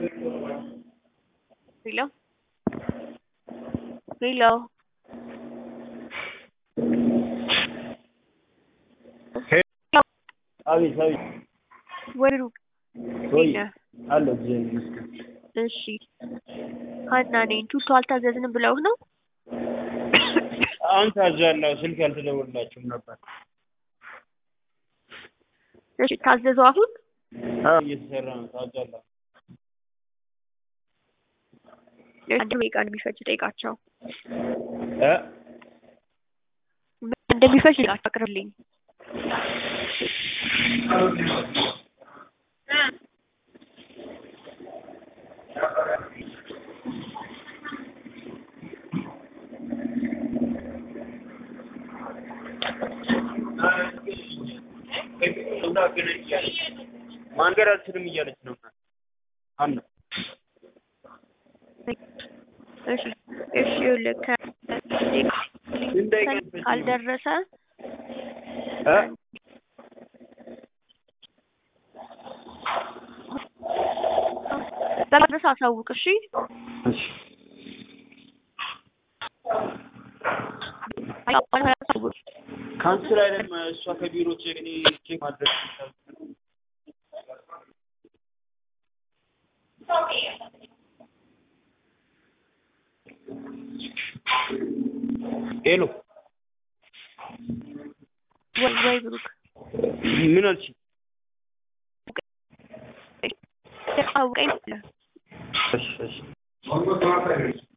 Hello? Hello? አቤት አቤት ወሩ ወይ ነህ? አለ እግዚአብሔር ይመስገን። እሺ ሀና ነኝ። ቱቶ አልታዘዝንም ብለው ነው? አሁን ታዛለሁ። ስልክ አልተደወልላችሁም ነበር? እሺ ታዘዙ አሁን? አዎ እየተሰራ ነው። ታዛለሁ። አንድ ደቂቃ እንደሚፈጅ ጠይቃቸው። እ ምን እንደሚፈጅ ጠይቃቸው አቅርብልኝ። ማንገድ አልችልም እያለች ነው ሀና። እሺ እሺ ይኸውልህ ከ ስንት ደቂቃ ይፈጅ ነው? ካልደረሰ እ በመድረስ አሳውቅ እሺ። እሺ አሳውቅ። ካንስል አይደለም እሷ ከቢሮ ቼክ እኔ ቼክ ማድረግ ሄሎ ወይ ወይ ብሩክ ምን አልሽ? አሳውቀኝ። እሺ እሺ